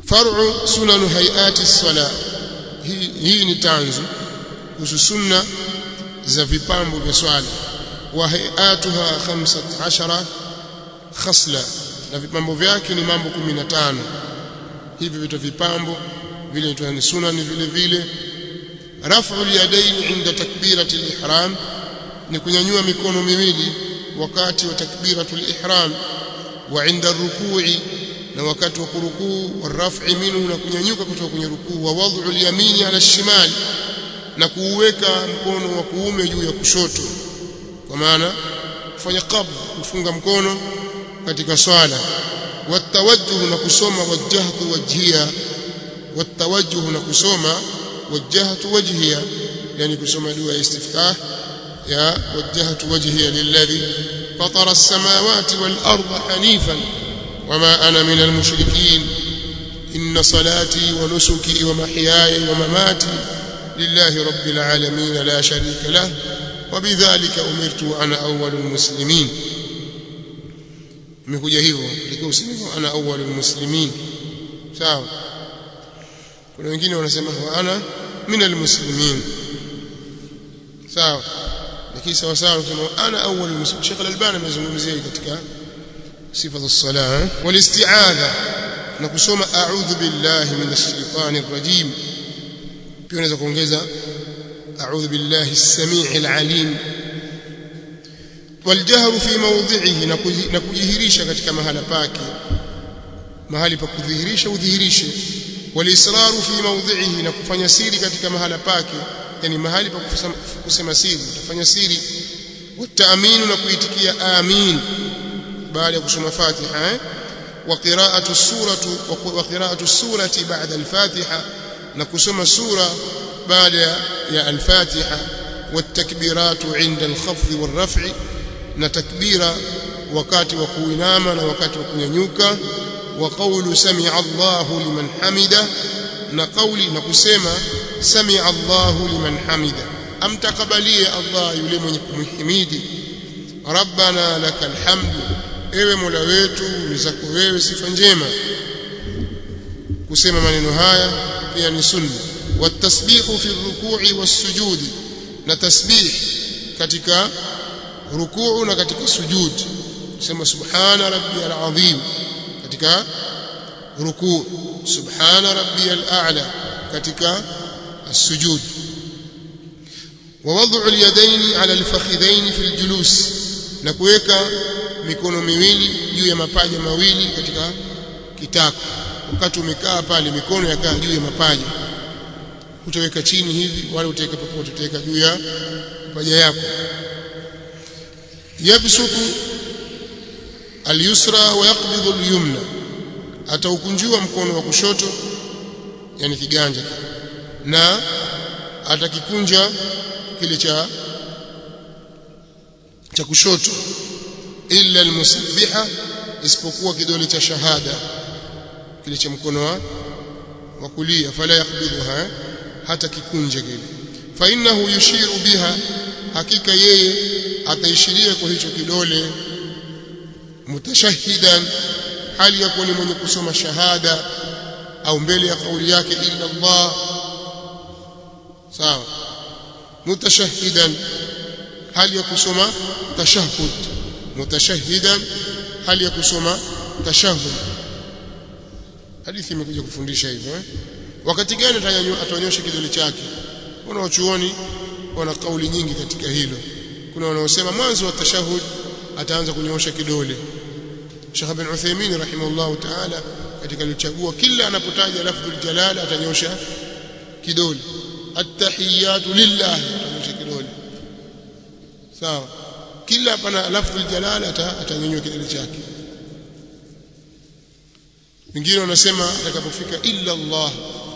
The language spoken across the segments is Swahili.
far'u sunan hayati sala hii, hii ni tanzu kuhusu sunna za vipambo vya swala wa hayatuha 15 khasla na vipambo vyake ni mambo 15 hivi vitu vipambo vile ni sunan vile vile rafu al-yadayn inda takbirati al-ihram ni kunyanyua mikono miwili wakati wa takbiratul ihram wa inda rukui na wakati wa kurukuu waraf'i minhu na kunyanyuka kutoka kwenye rukuu wa wad'u al-yamini ala shimali na kuuweka mkono wa kuume juu ya kushoto kwa maana kufanya qabd kufunga mkono katika swala watawajjuh na kusoma wajjahtu wajhiya watawajjuh na kusoma wajjahtu wajhiya yani kusoma dua ya istiftah ya wajjahtu wajhiya lilladhi fatara as-samawati wal arda hanifan wama ana min al-mushrikeen inna salati wa nusuki wa mahyaya wa mamati lillahi rabbil alamin la sharika lahu وبذلك أمرت وأنا أول المسلمين imekuja hivyo likiwa usinifu ana awwalul muslimin sawa kuna wengine wanasema wa ana minal muslimin sawa lakini sawa sawa kama ana awwalul muslimin Sheikh Al-Albani amezungumzia katika sifa za sala wal isti'adha na kusoma a'udhu billahi minash shaitanir rajim pia unaweza kuongeza a'udhu billahi as-sami'il 'alim والجهر في موضعه na kujihirisha katika mahala pake mahali pa kudhihirisha udhihirishe walisraru fi mawdhihi na kufanya siri katika mahala pake yani mahali pa kusema siri utafanya siri wataaminu na kuitikia amin baada ya kusoma fatiha eh? wa qira'atu suratu wa qira'atu surati ba'da al-fatiha na kusoma sura baada ya al-fatiha والتكبيرات عند الخفض والرفع na takbira wakati wa kuinama na wakati wa kunyanyuka wa qawlu sami'a Allahu liman hamida na kauli na kusema sami'a Allahu liman hamida amtakabalie Allah yule mwenye kumhimidi rabbana lakal hamdu ewe mola wetu ni zako wewe sifa njema kusema maneno haya pia ni sunna watasbihu fi ruku'i was-sujudi na tasbih katika rukuu na katika sujud sema subhana rabbiyal azim katika rukuu subhana rabbiyal a'la katika السجود ووضع اليدين على الفخذين في الجلوس na kuweka mikono miwili juu ya mapaja mawili katika kitako wakati umekaa pale mikono yakaa juu ya mapaja utaweka chini hivi wala utaweka popote utaweka juu ya mapaja yako yabsutu al-yusra wa yaqbidu al-yumna ataukunjua mkono wa kushoto yani kiganja na atakikunja kile cha cha kushoto illa al-musabbiha isipokuwa kidole cha shahada kile cha mkono wa wa kulia fala yaqbidha hata kikunja kile fa innahu yushiru biha hakika yeye ataishiria kwa hicho kidole mutashahidan hali ya kuwa ni mwenye kusoma shahada au mbele ya kauli yake illa Allah sawa mutashahidan hali ya kusoma tashahhud mutashahidan hali ya kusoma tashahhud hadithi imekuja kufundisha hivyo eh? wakati gani atanyosha kidole chake wana wachuoni wana kauli nyingi katika hilo kuna wanaosema mwanzo wa tashahud ataanza kunyoosha kidole Sheikh bin Uthaymeen rahimahullah ta'ala katika alichagua kila anapotaja lafdhul jalal atanyosha kidole at-tahiyatu lillah atanyosha kidole sawa kila pana lafdhul jalal atanyanyua kidole chake wengine wanasema atakapofika illa Allah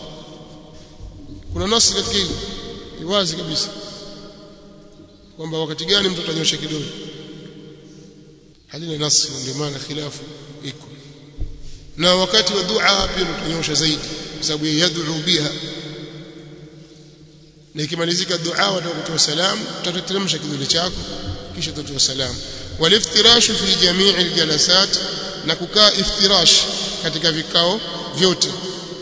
kuna nasi katika hili ni wazi kabisa kwamba wakati gani mtu atanyosha kidole halina nasi ndio maana khilafu iko na wakati wa dua pia utanyosha zaidi kwa sababu yad'u biha na ikimalizika dua wataka kutoa salamu utateremsha kidole chako kisha utatoa salamu waliftirashu fi jamii aljalasat na kukaa iftirash katika vikao vyote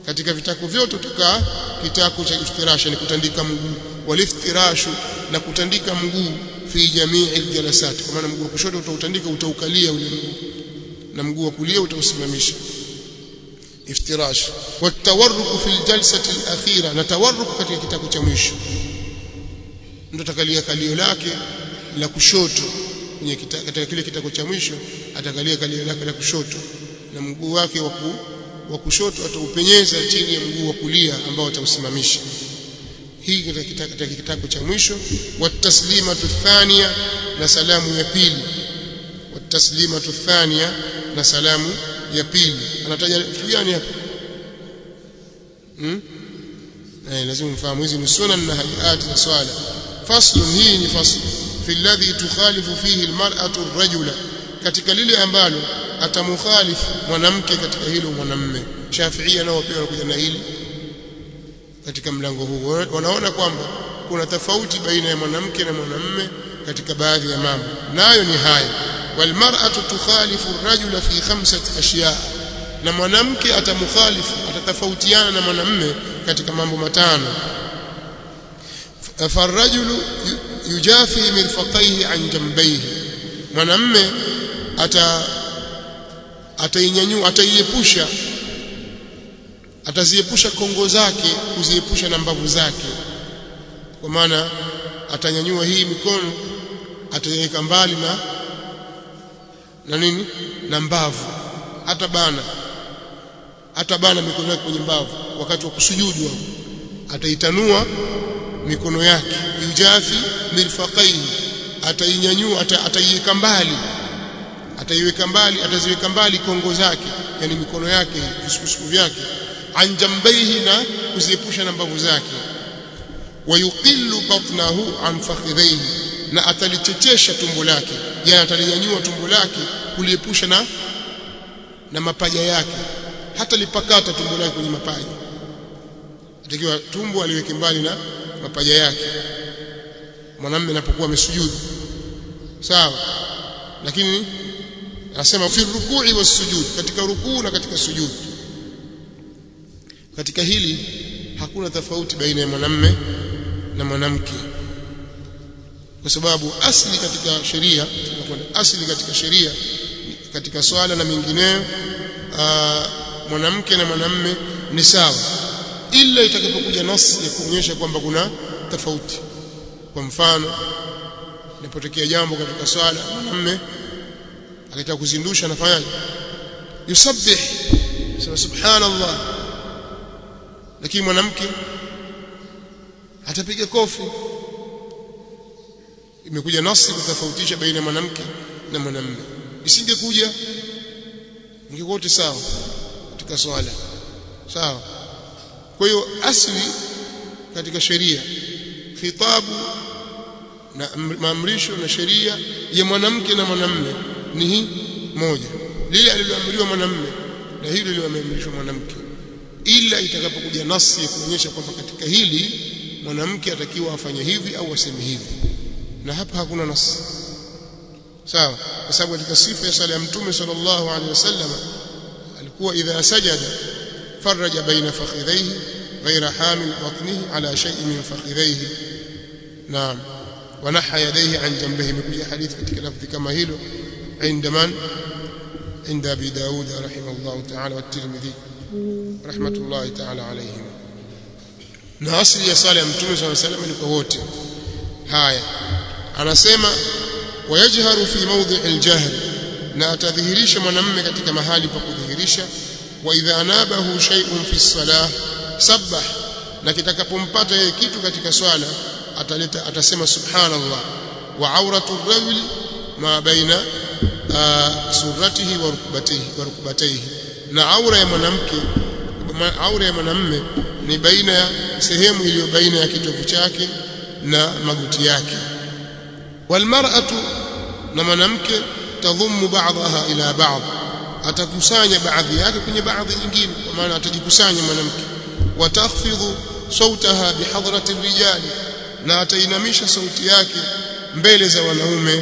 katika vitako vyote utakaa kitako cha iftirasha ni kutandika mguu waliftirashu na kutandika mguu fi jamii aljalasat kwa maana mguu wa kushoto utautandika utaukalia ule mguu na mguu wa kulia utausimamisha iftirash watawarruk fi aljalsati alakhira na tawarruk katika kitako cha mwisho mtu atakalia kalio lake la kushoto kwenye katika kile kitako cha mwisho atakalia kalio lake la kushoto na mguu wake wa kushoto ataupenyeza chini ya mguu wa kulia ambao atausimamisha hii katika kitako cha mwisho wataslimatu thania na salamu ya pili wataslimatu thania na salamu ya pili anataja vitu gani hapa hmm? eh lazima mfahamu hizi ni sunan na hayati za swala faslun hii ni fasl fi alladhi tukhalifu fihi almar'atu ar-rajula katika lile ambalo atamukhalifu mwanamke katika hilo mwanamme Shafiia nao pia wanakuja na hili katika mlango huu wanaona kwamba kuna tofauti baina ya mwanamke na mwanamme katika baadhi ya mambo nayo ni haya walmar'atu tukhalifu ar-rajula fi khamsati ashiya na mwanamke atamukhalifu atatofautiana na mwanamme katika mambo matano farrajulu yujafi mirfaqaihi an jambayhi mwanamme ata atainyanyua ataiepusha ataziepusha kongo zake kuziepusha na mbavu zake kwa maana atanyanyua hii mikono ataiweka mbali na na nini na mbavu hata bana hata bana mikono yake kwenye mbavu wakati wa kusujudu ataitanua mikono yake yujafi mirfaqaihi atainyanyua ataiweka mbali ataiweka mbali ataziweka mbali kongo zake yani mikono yake visukusuku vyake anjambaihi na kuziepusha na mbavu zake wayuqillu batnahu an fakhidhaihi na atalichechesha tumbo lake yani atalinyanyua tumbo lake kuliepusha na na mapaja yake hata lipakata tumbo lake kwenye mapaja atakiwa tumbo aliweke mbali na mapaja yake mwanamume anapokuwa amesujudu sawa lakini anasema fi rukui wasujud katika rukuu na katika sujud katika hili hakuna tofauti baina ya mwanamume na mwanamke kwa sababu asli katika sheria asli katika sheria katika swala na mengineyo mwanamke na mwanamume ni sawa ila itakapokuja nasi ya kuonyesha kwamba kuna tofauti kwa mfano inapotokea jambo katika swala mwanamume akitaka kuzindusha anafanyaje yusabbih sema subhanallah lakini mwanamke atapiga kofi imekuja nasi kutofautisha baina ya mwanamke na mwanamume isingekuja ingekuwa wote sawa katika swala sawa kwa hiyo asli katika sheria khitabu na maamrisho na sheria ya mwanamke na mwanamume ni hii moja lile aliloamriwa mwanamume na hilo lililoamrishwa mwanamke ila itakapokuja nasi ya kuonyesha kwamba katika hili mwanamke atakiwa afanye hivi au aseme hivi na hapa hakuna nasi sawa kwa sababu katika sifa ya sala ya mtume sallallahu alaihi wasallam alikuwa idha sajada faraja baina fakhidhaihi غير حامل بطنه على شيء من فخذيه نعم ونحى يديه عن جنبه مكوجة حديث katika lafzi kama hilo عند من عند ابي داود رحمه الله تعالى والترمذي رحمه الله تعالى عليهم na asili ya sala ya mtume صلى الله عليه وسلم ni kwa wote haya anasema wayajharu fi mawdhi aljahr na atadhihirisha mwanamume katika mahali pa kudhihirisha wa idha anabahu shay'un fi salah sabbah na kitakapompata yeye kitu katika swala ataleta atasema subhanallah wa auratu rajuli ma baina suratihi wa rukbatihi wa rukbatihi na aura ya mwanamke aura ya mwanamume ni baina ya sehemu iliyo baina ya kitovu chake na magoti yake walmar'atu na mwanamke tadhummu ba'daha ila ba'd atakusanya baadhi yake kwenye baadhi nyingine kwa maana atajikusanya mwanamke watakhfidhu sautaha bihadrati rijali na atainamisha sauti yake mbele za wanaume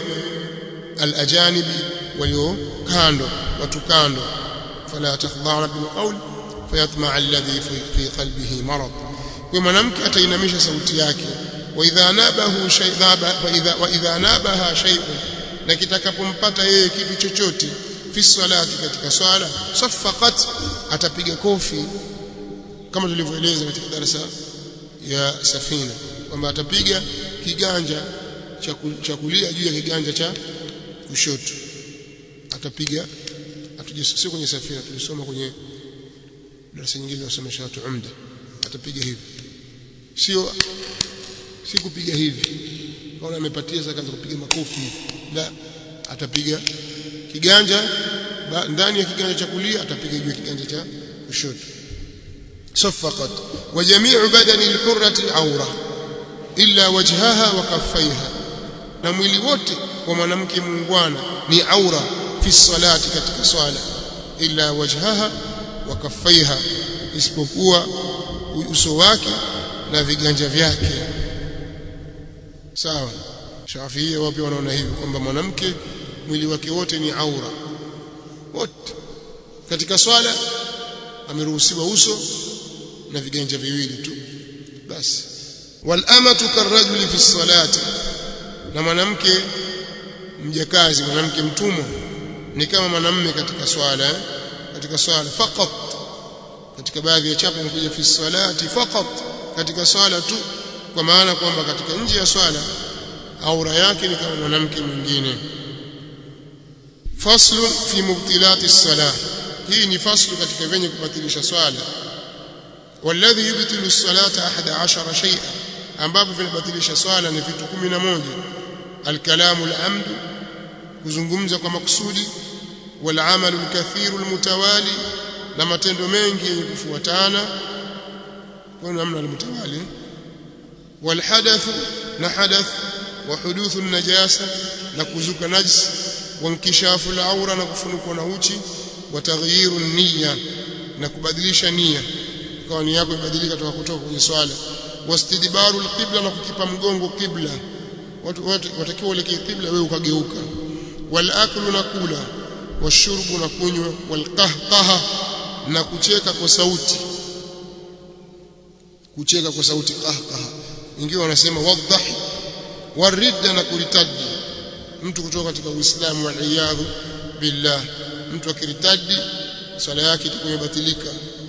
alajanibi walio kando watu kando fala takhdha'na bilqawl fayatma alladhi fi qalbihi marad kwa mwanamke atainamisha sauti yake wa idha nabahu shay'aba wa idha wa idha nabaha shay'un na kitakapompata yeye kitu chochote fi salati katika swala saffaqat atapiga kofi kama tulivyoeleza katika darasa ya safina kwamba atapiga kiganja cha kulia juu ya kiganja cha kushoto atapiga sio kwenye safina tulisoma kwenye darasa nyingine wasomesha watu umda atapiga hivi sio si kupiga hivi kaona amepatia sasa kaanza kupiga makofi la atapiga kiganja ndani ya kiganja cha kulia atapiga juu ya kiganja cha kushoto صفقت وجميع بدن الحرة عورة إلا وجهها وكفيها na mwili wote wa mwanamke muungwana ni aura fi salati katika swala illa wajhaha wa kaffaiha isipokuwa uso wake na viganja vyake sawa Shafiia wapi wanaona hivyo kwamba mwanamke mwili wake wote ni aura wote katika swala ameruhusiwa uso na viganja viwili tu basi wal amatu karajuli fi salati na mwanamke mjakazi mwanamke mtumwa ni kama mwanamume katika swala eh? katika swala faqat katika baadhi ya chapa imekuja fi salati faqat katika swala tu kwa maana kwamba katika nje ya swala aura yake ni kama mwanamke mwingine faslu fi mubtilati salah hii ni faslu katika venye kubatilisha swala والذي يبطل الصلاه 11 شيئا ambavyo vinabatilisha swala ni vitu 11 الكلام العمد kuzungumza kwa makusudi والعمل الكثير المتوالي na matendo mengi yenye kufuatana kwa namna almutawali والحدث na hadath وحدوث النجاسه na kuzuka najis wankishafu al-awra na kufunukwa na uchi وتغيير النيه na kubadilisha nia kwa nia yako ibadilika kutoka kutoka kwenye swala wastidbaru alqibla na kukipa mgongo kibla watu watakiwa uelekee kibla wewe ukageuka walaklu na kula washurbu na kunywa walqahqaha na kucheka kwa sauti kucheka kwa sauti qahqaha wengine wanasema wadhahi waridda na kuritadi mtu kutoka katika uislamu waliyadhu billah mtu akiritadi swala yake itakuwa imebatilika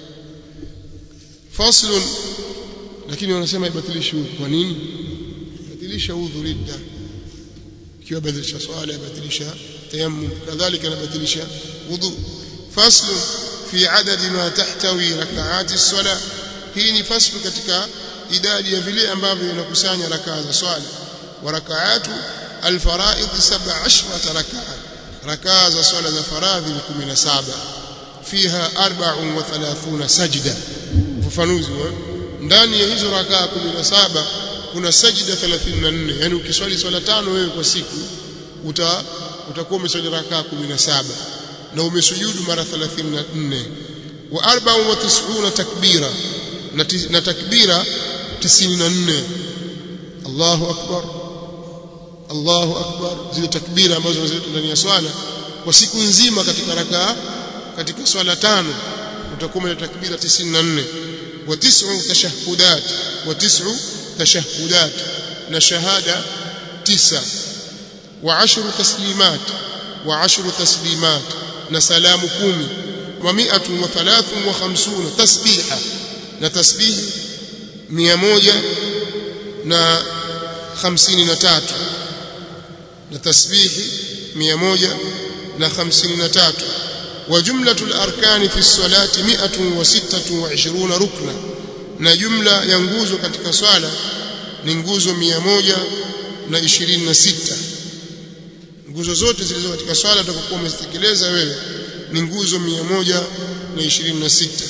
faslun lakini wanasema ibatilishi udhu kwa nini batilisha udhu ridda ikiwa badilisha swala ibatilisha tayammum kadhalika inabatilisha wudu faslu fi adadi ma tahtawi rak'ati as-salah hii ni faslu katika idadi ya vile ambavyo inakusanya rakaa za swala wa rak'atu al-fara'id 17 rak'a rakaa za swala za faradhi ni 17 fiha 34 sajda ufafanuzi ndani ya hizo rakaa 17 kuna sajida 34 yani ukiswali swala tano wewe kwa siku uta utakuwa umeswali rakaa 17 na umesujudu mara 34 wa 94 takbira na, na takbira 94 Allahu akbar Allahu akbar zile takbira ambazo zinazoletwa ndani ya swala kwa siku nzima katika rakaa katika swala tano utakuwa na takbira 94 wa tis'u tashahhudat wa tis'u tashahhudat na shahada tisa wa ashru taslimat wa ashru taslimat na salamu kumi wa mi'atu wa thalathun wa khamsuna tasbiha na tasbihi mia moja na hamsini na tatu na tasbihi mia moja na hamsini na tatu وجملة الأركان في الصلاة مئة وستة وعشرون ركنا na jumla ya nguzo katika swala ni nguzo mia moja na ishirini na sita nguzo zote zilizo katika swala utakokuwa umezitekeleza wewe ni nguzo mia moja na ishirini na sita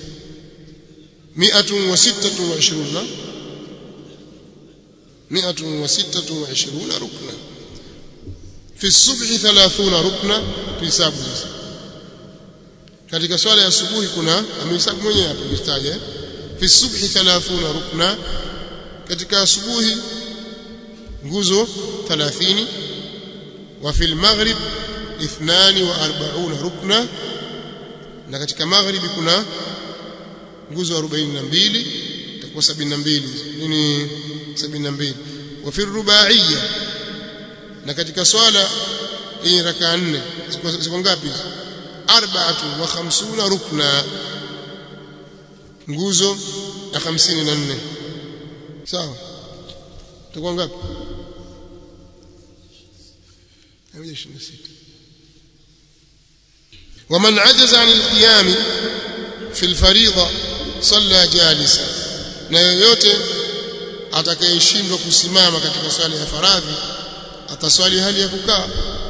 miatun wa sittatu wa ishiruna miatun wa sittatu wa ishiruna rukna fi subhi thalathuna rukna fi sabu katika swala ya asubuhi kuna amehesabu mwenyewe hapo kistaja fi subhi 30 rukna katika asubuhi nguzo 30 wa fil maghrib 42 rukna na katika maghribi kuna nguzo 42 itakuwa 72 nini 72 wa fi rubaiyya na katika swala hii raka nne ziko ngapi arba'atu wa khamsuna rukna nguzo ya 54 sawa itakuwa ngapi 126 ومن عجز عن القيام في الفريضة صلى جالسا na yoyote atakayeshindwa kusimama katika swala ya faradhi ataswali hali ya kukaa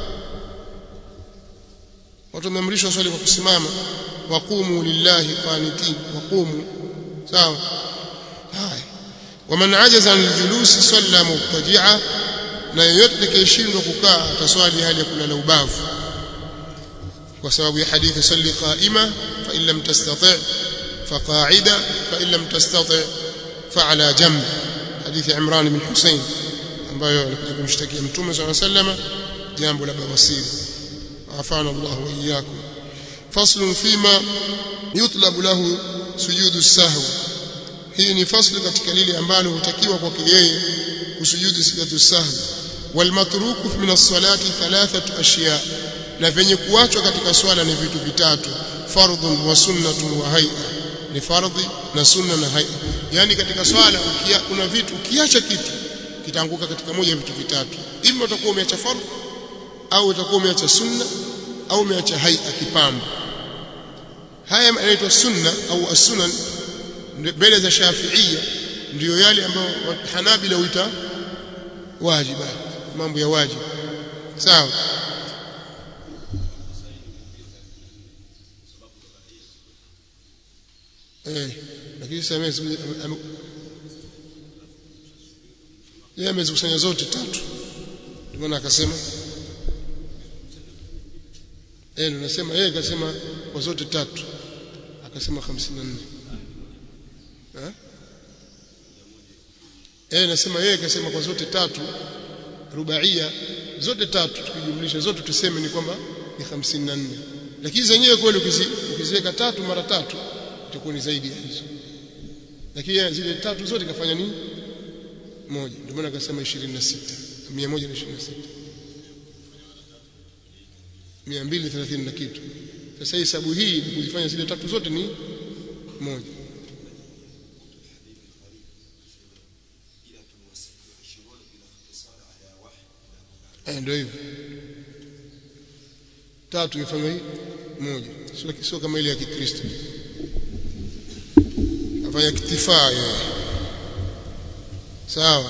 watu wameamrishwa swali kwa kusimama waqumu lillahi qanitin waqumu sawa haya waman ajaza an aljulusi salla mubtaji'a na yoyote atakayeshindwa kukaa ataswali hali ya kulala ubavu kwa sababu ya hadithi salli qa'ima fa in lam tastati' fa qa'ida fa in lam tastati' fa ala jamb hadithi Imran bin Hussein ambayo alikuja kumshtakia mtume صلى الله عليه وسلم jambo la bawasiri afana Allah wa iyyakum fasl fima yutlabu lahu sujudu sahwi hii ni fasli katika lile ambalo hutakiwa kwake yeye kusujudu sijadu sahwi walmatruku min as-salati thalathatu ashiya na venye kuachwa katika swala ni vitu vitatu fardhun wa sunnatun wa hay'a ni fardhi na sunna na hay'a yani katika swala ukia, kuna vitu ukiacha kitu kitaanguka katika moja ya vitu vitatu ima utakuwa umeacha fardhi au utakuwa umeacha sunna au umeacha hay'a kipambo haya yanaitwa sunna au as-sunan mbele za Shafi'ia ndiyo yale ambayo Hanabila huita wajiba mambo ya wajibu sawa eh lakini sasa yeye amezikusanya zote tatu ndio maana akasema eh ndio nasema yeye akasema kwa zote tatu akasema 54 eh eh nasema yeye akasema kwa zote tatu rubaia zote tatu tukijumlisha zote tuseme ni kwamba ni 54 lakini zenyewe kweli ukiziweka tatu mara tatu itakuwa ni zaidi ya hizo lakini zile tatu zote kafanya nini moja ndio maana akasema 26 126 230 na kitu sasa hesabu hii ni kuzifanya zile tatu zote ni moja eh ndio hivyo tatu ifanywa hii moja sio sio kama ile ya Kikristo afanya kitifaa yeye sawa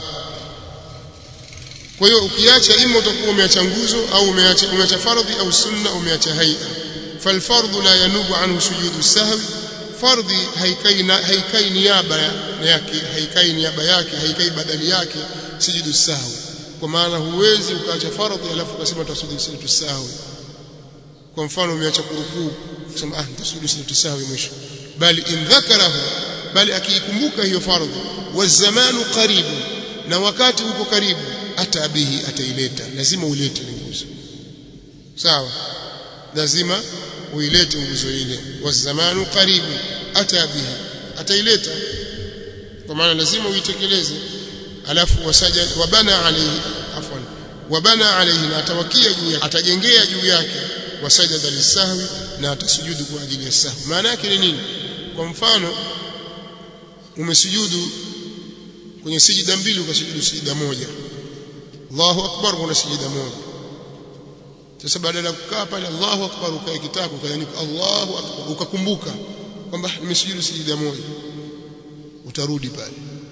kwa hiyo ukiacha ima utakuwa umeacha nguzo au umeacha umeacha fardhi au sunna au umeacha haia falfardhu la yanubu anhu sujudu sahwi fardhi haikai haikai niaba yake haikai niaba yake haikai badali yake sujudu sahwi kwa maana huwezi ukaacha fardhi alafu ukasema utasujudu sujudu sahwi kwa mfano umeacha kurukuu kusema ah nitasujudu sujudu sahwi mwisho bali in dhakarahu bali akiikumbuka hiyo fardhi wazamanu karibu na wakati uko karibu hata bihi ataileta lazima uilete nguzo sawa lazima uilete nguzo ile wazamanu karibu hata bihi ataileta kwa maana lazima uitekeleze alafu wasaja wabana alayhi afwan wabana alayhi na atawakia juu yake atajengea juu yake wasajada lisahwi na atasujudu kwa ajili ya sahwi maana yake ni nini kwa mfano umesujudu kwenye sijida mbili ukasujudu sijida moja Allahu akbar kuna sijida moja sasa badala ya kukaa pale Allahu akbar ukae kitako ukaandika Allahu akbar ukakumbuka kwamba nimesujudu sijida moja utarudi pale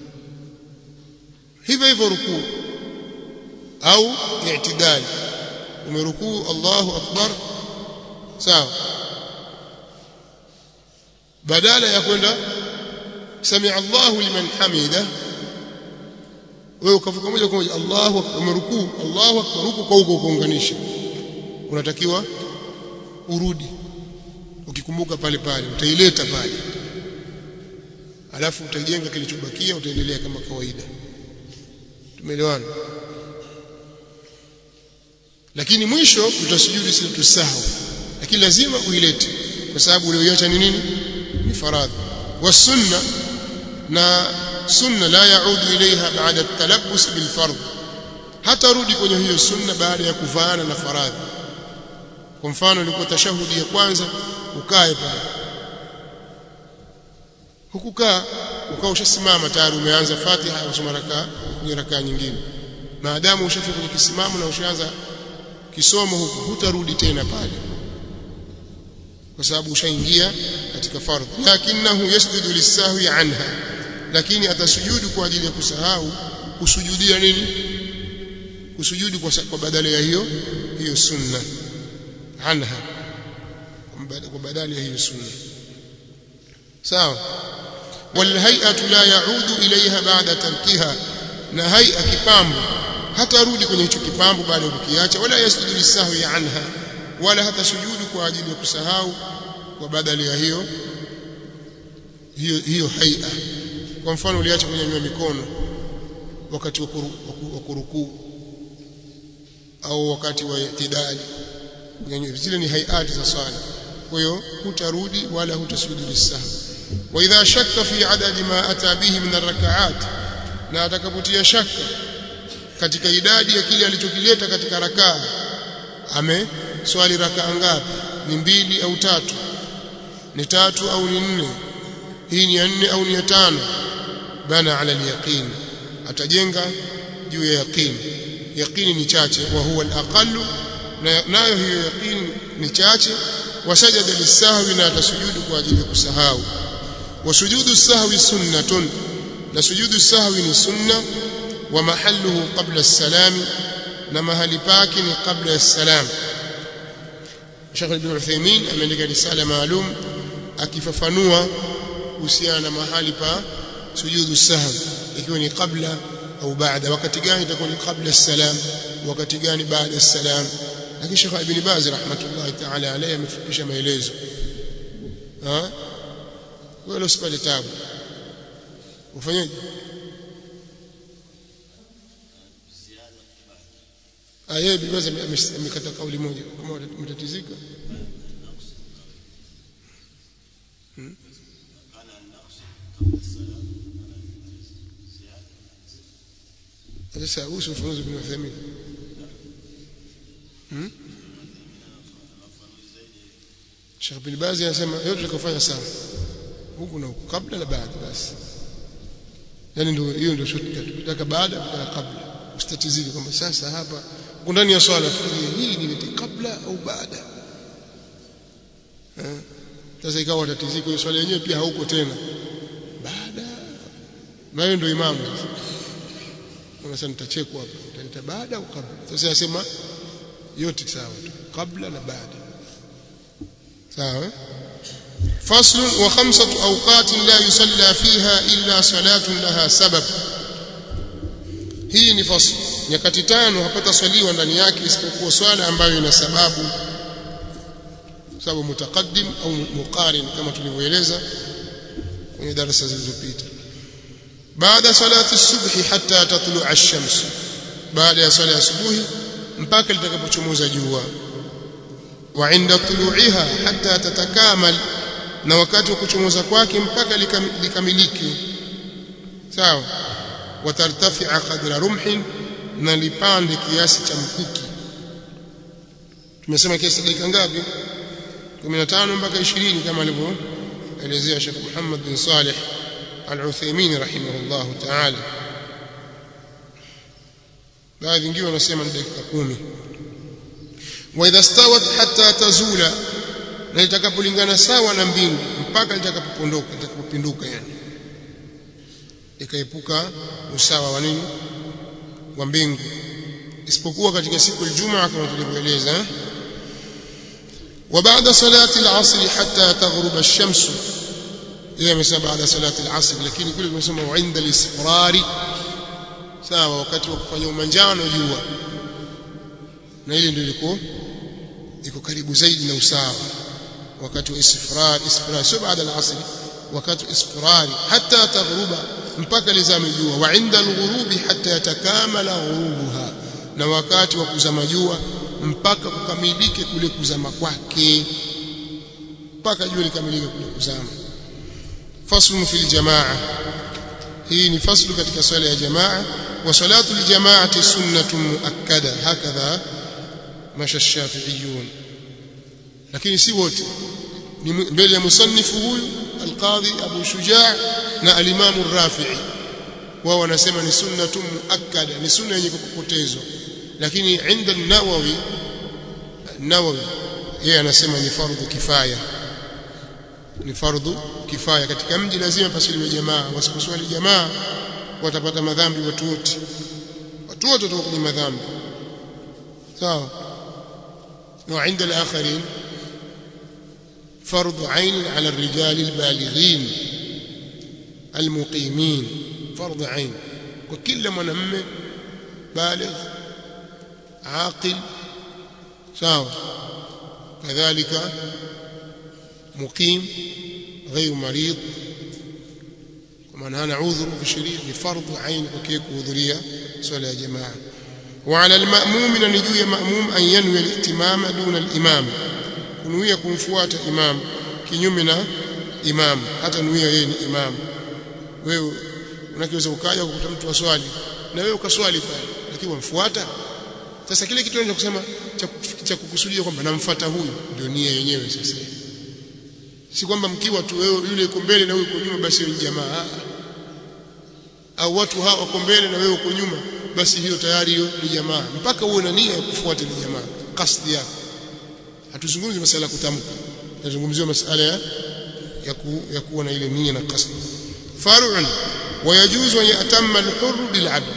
hivyo hivyo rukuu au i'tidali umerukuu Allahu akbar sawa badala ya kwenda sami'a Allahu liman hamida wewe ukavuka moja kwa moja Allahu akbar umerukuu Allahu akbar huko kwa huko kuunganisha unatakiwa urudi ukikumbuka pale pale utaileta pale alafu utajenga kilichobakia utaendelea kama kawaida tumeelewana lakini mwisho utasujudi situsahau lakini lazima uilete kwa sababu ulioiacha ni nini ni faradhi wasunna na sunna la yaudu ilaiha baada at-talabbus bil fardh hata rudi kwenye hiyo sunna baada ya kuvaana na faradhi kwa mfano ilikuwa tashahudi ya kwanza ukae pale hukukaa ukawa ushasimama tayari umeanza Fatiha usoma rakaa kwenye rakaa nyingine maadamu ushafika kwenye kisimamo na ushaanza kisomo huku hutarudi tena pale kwa sababu ushaingia katika fardhi lakinahu yasjudu lisahwi anha lakini atasujudu kwa ajili ya kusahau kusujudia nini kusujudu kwa, kwa badala ya hiyo hiyo sunna anha kwa badala ya hiyo sunna sawa walhay'atu la yaudu ilaiha ba'da tarkiha na hay'a kipambo hatarudi kwenye hicho kipambo baada ya kukiacha wala yasjudu lisahwi anha wala hata sujudu kwa ajili ya kusahau kwa badala ya hiyo hiyo hiyo hay'a kwa mfano uliacha kunyanyua mikono wakati wa kurukuu au wakati wa itidali zile ni hayati za swala kwa hiyo hutarudi wala hutasujudu lisahwi wa idha shakka fi adadi ma ata bihi min arrakaat na atakapotia shaka katika idadi ya kile alichokileta katika rakaa ame swali rakaa ngapi ni mbili au tatu ni tatu au ni nne hii ni ya nne au ni ya tano bana ala alyaqin atajenga juu ya yaqini yaqini ni chache wa huwa alaqallu nayo hiyo yaqini ni chache wasajada lisahwi na atasujudu kwa ajili ya kusahau wasujudu sahwi sunnatun na sujudu sahwi ni sunna wa mahalluhu qabla as-salami na mahali pake ni qabla as-salam Sheikh Ibn Uthaymeen ameandika risala maalum akifafanua kuhusiana na mahali pa sujudu sahwi ikiwa ni kabla au baada wakati gani itakuwa ni kabla as-salam wakati gani baada as-salam lakini Sheikh Ibn Baz rahmatullahi ta'ala alayhi amefupisha maelezo ha wewe usipate tabu ufanyeje aya Ibn Baz amekata kauli moja kama umetatizika hmm? sasa usi ufafanuzi bin Uthaymeen hmm? Sheikh bin Baz anasema yote tukafanya sawa huku na huku kabla na baada basi yani ndio hiyo ndio shortcut tutaka baada tutaka kabla usitatizike kwamba sasa hapa uko ndani ya swala fikiria hii ni kabla au baada eh sasa ikawa tatiziko hiyo swala yenyewe pia hauko tena baada na hiyo ndio imamu sasa unasema nitachekwa hapa nitaita baada au kabla sasa yasema yote sawa tu kabla na baada sawa فصل وخمسة أوقات لا يصلى فيها إلا صلاة لها سبب hii ni fasl nyakati tano hapata swaliwa ndani yake isipokuwa swala ambayo ina sababu sababu mutaqaddim au muqarin kama tulivyoeleza kwenye darasa zilizopita baada salati subhi hatta tatlu'a ash-shams baada ya swala ya subuhi mpaka litakapochomoza jua wa inda tulu'iha hatta tatakamal na wakati wa kuchomoza kwake mpaka likamilike sawa watartafi'a qadra rumhin na lipande kiasi cha mkuki tumesema kiasi dakika ngapi 15 mpaka 20 kama alivyoelezea Sheikh Muhammad bin Saleh Al-Uthaymeen rahimahullah ta'ala baadhi wengine wanasema ni dakika 10 wa idha stawat hatta tazula na itakapolingana sawa na mbingu mpaka litakapopondoka litakapopinduka yani ikaepuka usawa wa nini wa mbingu isipokuwa katika siku ya Ijumaa kama tulivyoeleza wa baada salati al-asr hatta taghrub ash-shams yeye amesema baada salati al-asr lakini kule tumesema inda al-isfrari sawa wakati wa kufanya umanjano jua na ile ndio ilikuwa iko karibu zaidi na usawa wakati wa isfrar isfrar sio baada al-asr wakati isfrari hatta taghruba mpaka lizame jua wa inda al-ghurubi hatta yatakamala ghurubuha na wakati wa kuzama jua mpaka kukamilike kule kuzama kwake mpaka jua likamilike kule kuzama faslu fil jamaa hii ni faslu katika swala ya jamaa wa salatu aljamaati sunnatun muakkada hakadha masha shafi'iyun lakini si wote ni mbele ya musannifu huyu alqadhi abu shujaa na alimamu rafi'i wao wanasema ni sunnatun muakkada ni sunna yenye kukupotezwa lakini inda an-nawawi nawawi yeye anasema ni fardhu kifaya ni fardhu kifaya katika mji lazima pasiliwe jamaa wasiposwali jamaa watapata madhambi watu wote watu wote watakuwa kwenye madhambi sawa na inda al-akharin فرض عين على الرجال البالغين المقيمين فرض عين وكل mwanamume بالغ عاقل sawa kadhalika muqim غير مريض ومن هنا عذر في الشريعه لفرض عين وكيف kuhudhuria swala ya jamaa وعلى المأموم ان يجوي مأموم ان ينوي الائتمام دون الامام kunuia kumfuata imam kinyume na imam hata nuia yeye ni imam wewe unakiweza ukaja kukuta mtu aswali na wewe ukaswali pale lakini wamfuata sasa kile kitu cha kusema cha kukusudia kwamba namfuata huyu ndio nia yenyewe sasa si kwamba mkiwa tu wewe yule yuko mbele na wewe uko nyuma basi ni jamaa au watu hawa wako mbele na wewe uko nyuma basi hiyo tayari hiyo ni jamaa mpaka uwe na nia ya kufuata ile jamaa kasdi yako hatuzungumzi masala ya kutamka tunazungumzia masala ya ya, ku, ya kuwa na ile nia na kasdi far'un wayajuzu an yatamma al-hurr bil-'abd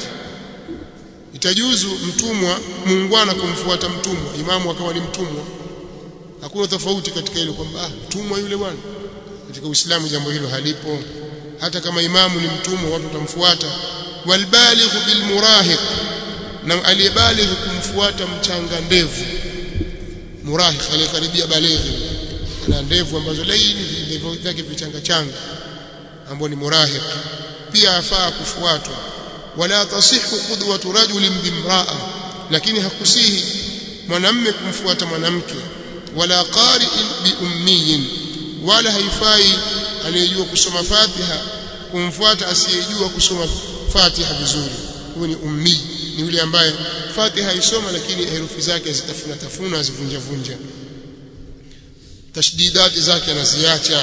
itajuzu mtumwa muungwana kumfuata mtumwa imamu akawa ni mtumwa hakuna tofauti katika hilo kwamba ah mtumwa yule bwana katika uislamu jambo hilo halipo hata kama imamu ni mtumwa watu watamfuata walbaligh bilmurahiq na aliyebaligh kumfuata mchanga ndevu murahiq aliyekaribia balighi ana ndevu ambazo laini ndevu zake vichanga changa ambao ni murahiq pia afaa kufuatwa wala tasihu qudwatu rajulin bimraa lakini hakusihi mwanamme kumfuata mwanamke wala qari'in biummiyin wala haifai anayejua kusoma Fatiha kumfuata asiyejua kusoma Fatiha vizuri huyo ni ummi ni yule ambaye Fatiha isoma lakini herufi zake zitafuna tafuna zivunja vunja tashdidati zake anaziacha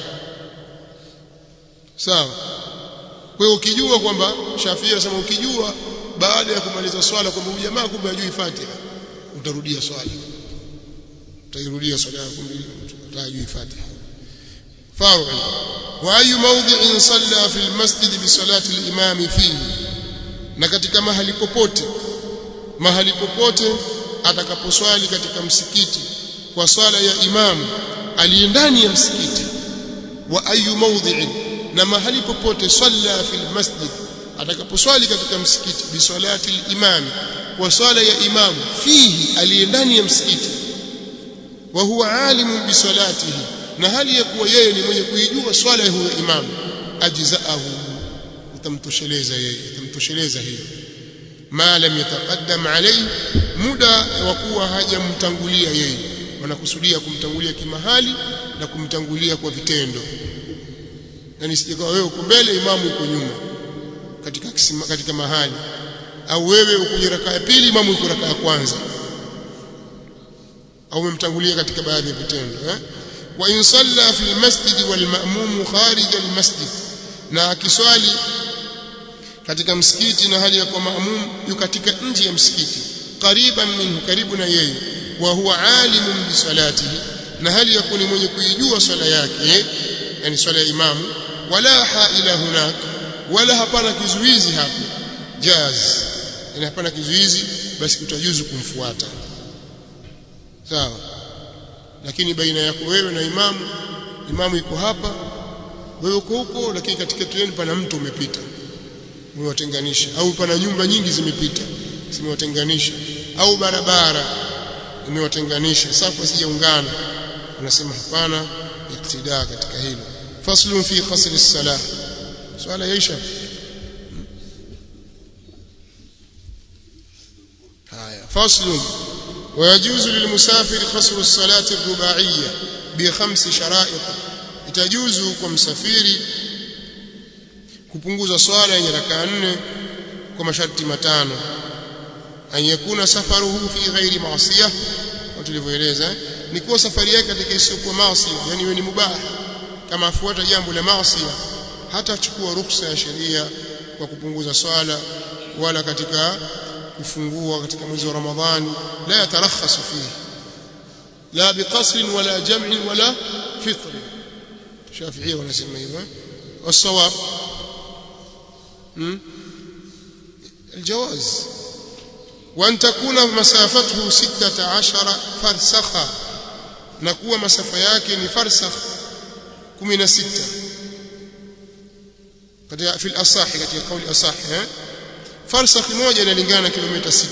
sawa kwa hiyo ukijua kwamba Shafii anasema ukijua baada ya kumaliza swala kwamba huyu jamaa kumbe hajui Fatiha utarudia swala utairudia swala yako mbili utajui Fatiha فرع واي موضع صلى في المسجد بصلاه الامام فيه na katika mahali popote mahali popote atakaposwali katika msikiti kwa swala ya imamu aliye ndani ya msikiti wa ayu mawdhi'in na mahali popote salla fil masjid atakaposwali katika msikiti bi salati al-imam kwa swala ya imamu fihi aliye ndani ya msikiti wa huwa alimu bi salatihi na hali ya kuwa yeye ni mwenye kuijua swala ya huyo imamu ajzaahu utamtosheleza yeye utamtosheleza hiyo ma lam yataqaddam alayhi muda wa kuwa hajamtangulia yeye wanakusudia kumtangulia kimahali na kumtangulia kwa vitendo yani sijakawa wewe uko mbele imamu uko nyuma katika kisima, katika mahali au wewe uko kwenye raka ya pili imamu uko raka ya kwanza au umemtangulia katika baadhi ya vitendo eh wa in salla fi almasjid wal ma'mum kharij almasjid na akiswali katika msikiti na hali ya kwa maamum yu katika nje ya msikiti qariban minhu karibu na yeye wa huwa alimun bi salatihi na hali ya kuni mwenye kuijua swala yake yani swala ya imamu wala haila hunak wala hapana kizuizi hapo jaz yani hapana kizuizi basi kutajuzu kumfuata sawa lakini baina yako wewe na imamu imamu yuko hapa wewe uko huko lakini katikati yenu pana mtu umepita umewatenganisha au pana nyumba nyingi zimepita zimewatenganisha au barabara imewatenganisha safu asijaungana unasema hapana iktidaa katika hilo faslun fi qasr as-salah swala yaisha haya faslun ويجوز للمسافر قصر الصلاة الرباعية بخمس شرائط itajuzu kwa msafiri kupunguza swala yenye rakaa nne kwa masharti matano an yakuna safaruhu fi ghairi maasiyah tulivyoeleza ni kuwa safari yake katika isiyokuwa maasi yani iwe ni mubah kama afuata jambo la maasi hata achukua ruhusa ya sheria kwa kupunguza swala wala katika kufungua katika mwezi wa Ramadhani la yatarakhasu fihi la biqasr wala jam' wala fitr Shafi'i wanasema hivyo والصواب الجواز وأن تكون مسافته ستة عشر فرسخا نكوى مسافة yake ni farsakh 16 katika في الأصح katika قول أصح farsakh moja inalingana na kilomita 6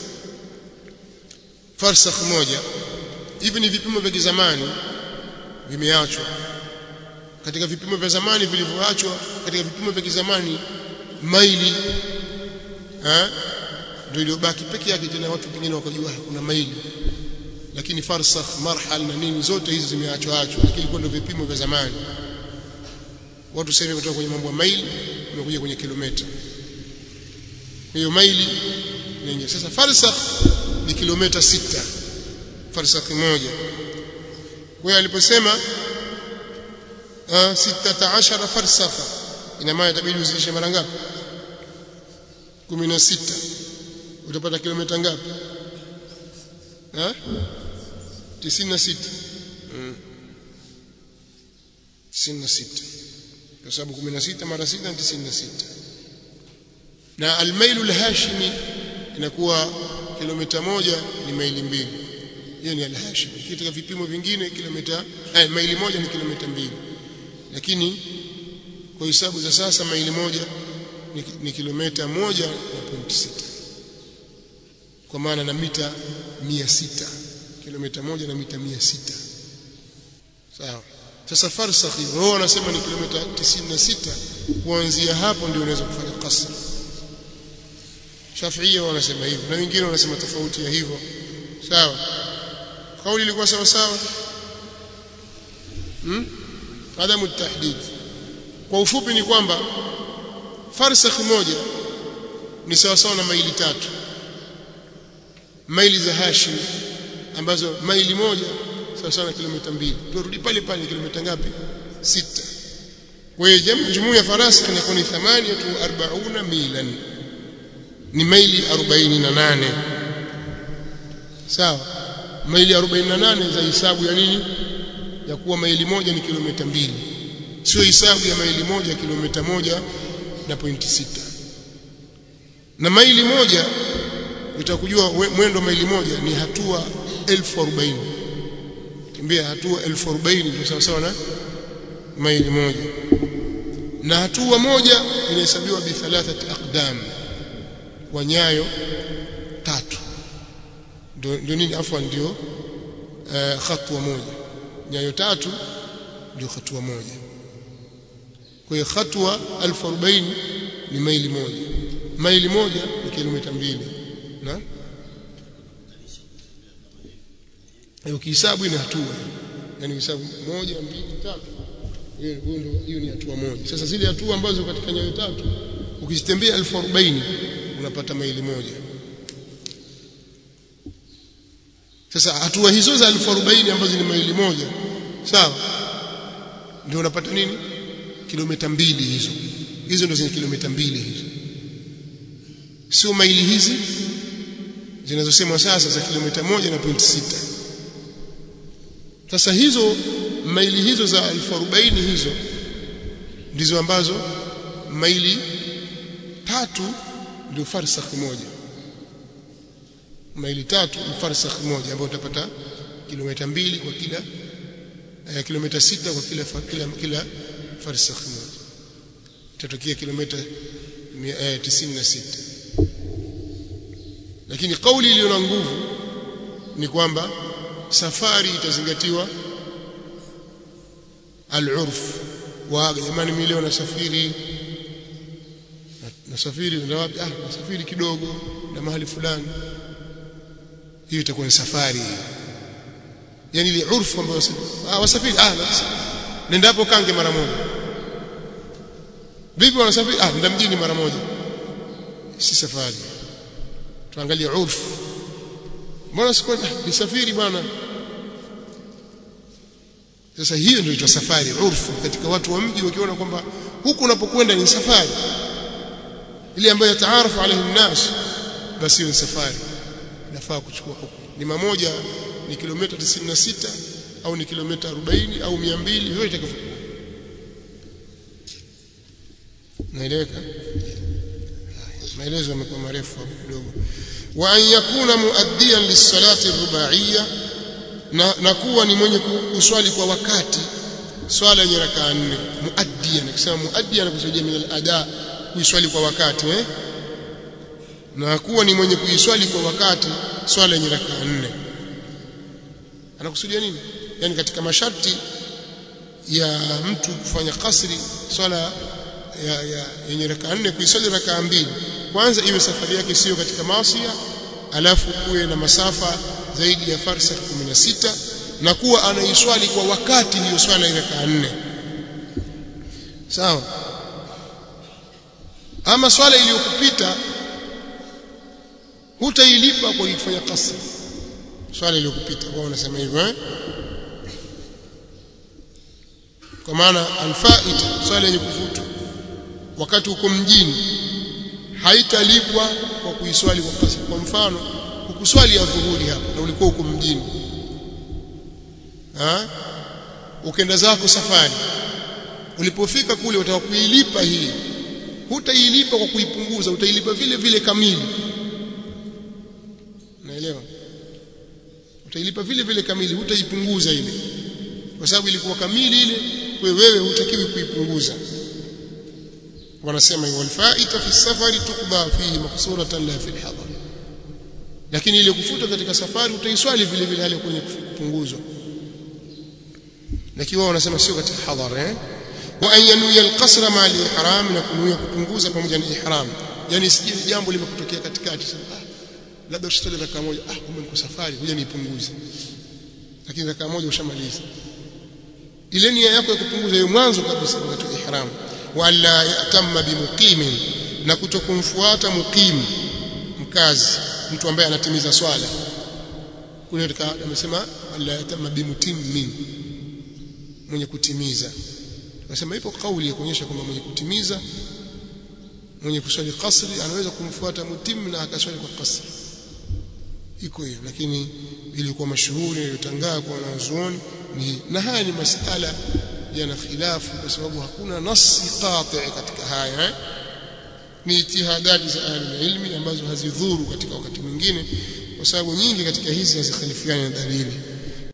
farsakh moja hivi ni vipimo vya zamani vimeachwa katika vipimo vya zamani vilivyoachwa katika vipimo vya kizamani maili eh ndio iliyobaki peke yake tena watu wengine wakajua kuna maili lakini farsakh marhal na nini zote hizi zimeachwa achwa lakini kwa ndio vipimo vya zamani watu sasa hivi kutoka kwenye mambo ya maili wamekuja kwenye kilomita hiyo maili nyingi sasa farsakh ni kilomita sita farsakh moja kwa aliposema sita ashara farsakha ina maana itabidi uzidishe mara ngapi 16 utapata kilomita ngapi eh 96 mm. 96 kwa sababu 16 mara 6 ni 96 na almailu alhashimi inakuwa kilomita moja ni maili mbili hiyo ni alhashimi katika vipimo vingine kilomita eh, maili moja ni kilomita mbili lakini kwa hisabu za sasa maili moja ni, ni kilomita moja na pointi sita kwa maana na mita mia sita kilomita moja na mita mia sita sawa sasa farsakhi wao wanasema ni kilomita 96 kuanzia hapo ndio unaweza kufanya qasr Shafiia wanasema hivyo na wengine wanasema tofauti ya hivyo sawa kauli ilikuwa sawa sawa hmm? adamu tahdid kwa ufupi ni kwamba farsakh moja ni sawa sawa na maili tatu maili za Hashim ambazo maili moja sawa sawa na kilomita mbili turudi pale pale kilomita ngapi sita kwa hiyo jumuu ya farasikh inakuwa ni 48 milan ni maili 48 sawa maili 48 za hisabu ya nini ya kuwa maili moja ni kilomita mbili sio hisabu ya maili moja kilomita moja na pointi sita na maili moja utakujua mwendo maili moja ni hatua elfu arobaini kimbia hatua elfu arobaini ndio sawa sawa na maili moja na hatua moja inahesabiwa bi thalathati aqdam kwa nyayo tatu ndio nini afwan ndio uh, hatua moja nyayo tatu ndio hatua moja kwa hiyo hatua 1040 ni maili moja maili moja ni kilomita mbili na ukihesabu ina hatua yani hesabu moja mbili tatu hiyo ndio hiyo ni hatua moja sasa zile hatua ambazo katika nyayo tatu ukizitembea 1040 unapata maili moja sasa hatua hizo za 1040 ambazo ni maili moja sawa ndio unapata nini kilomita mbili hizo hizo ndio zenye kilomita mbili hizo sio maili hizi zinazosemwa sasa za kilomita moja na pointi sita sasa hizo maili hizo za 1040 hizo ndizo ambazo maili tatu ndio farsakh moja maili tatu ni farsakh moja ambayo utapata kilomita mbili kwa kila eh, kilomita sita kwa kila kila, kila farsakh moja itatokea kilomita eh, 96 lakini kauli iliyo na nguvu ni kwamba safari itazingatiwa al-urf wa jamani mimi leo nasafiri nasafiri nenda wapi ah nasafiri kidogo na mahali fulani hiyo itakuwa ni safari yani ile urfu ambayo ah wasafiri ah nendapo kange mara moja vipi wanasafiri ah nenda mjini mara moja si safari tuangalie urfu mbona siku nisafiri bwana sasa hiyo ndio inaitwa safari urfu katika watu wa mji wakiona kwamba huku unapokwenda ni safari ile ambayo yataarafu alaihi nnas basi hiyo ni safari inafaa kuchukua huku ni mamoja ni kilomita 96 au ni kilomita 40 au 200 yote itakayokuwa naeleweka maelezo yamekuwa marefu hapo kidogo wa an yakuna muaddiyan lis-salati ar-rubaiyya na, na kuwa ni mwenye kuswali kwa wakati swala yenye rakaa nne muaddiyan akisema muaddiyan anakusudia min al-ada kuiswali kwa wakati eh na kuwa ni mwenye kuiswali kwa wakati swala yenye rakaa nne anakusudia nini yani katika masharti ya mtu kufanya kasri swala ya, ya yenye rakaa nne kuiswali rakaa mbili kwanza iwe safari yake sio katika maasiya alafu kuwe na masafa zaidi ya farsa 16 na kuwa anaiswali kwa wakati hiyo swala ya rakaa nne sawa ama swala iliyokupita hutailipa kwa kufanya kasri swala iliyokupita wao wanasema hivyo eh kwa maana alfaita swala yenye kufutwa wakati uko mjini haitalipwa kwa kuiswali kwa kasri kwa mfano ukuswali ya dhuhuri hapa na ulikuwa uko mjini ha ukenda zako safari ulipofika kule utakuilipa hii hutailipa kwa kuipunguza utailipa vile vile kamili naelewa utailipa vile vile kamili hutaipunguza ile kwa sababu ilikuwa kamili ile kwa wewe hutakiwi kuipunguza wanasema hiyo alfaita fi safari tukba fihi maksuratan la fi alhadar lakini ile kufuta katika safari utaiswali vile vile hali kwenye kupunguzwa lakini wao wanasema sio katika hadhar eh wa an yanuya alqasra ma ihram na kunuia kupunguza pamoja na ihram yani sije jambo limekutokea katikati sasa ah labda usitali raka moja ah kumbe niko safari ngoja niipunguze lakini raka moja ushamaliza ile nia yako ya kupunguza hiyo mwanzo kabisa wakati wa ihram wala yatamma bimuqimin na kutokumfuata muqim mkazi mtu ambaye anatimiza swala kule katika amesema wala yatamma bimutimmin mwenye kutimiza nasema ipo kauli ya kuonyesha kwamba mwenye kutimiza mwenye kuswali kasri anaweza kumfuata mutim na akaswali kwa kasri iko hiyo lakini ilikuwa mashuhuri iliyotangaa kwa wanazuoni ni na haya ni masala yana khilafu kwa sababu hakuna nasi qati katika haya eh? ni itihadati za ahli ilmi ambazo hazidhuru katika wakati mwingine kwa sababu nyingi katika hizi hazikhalifiani na dalili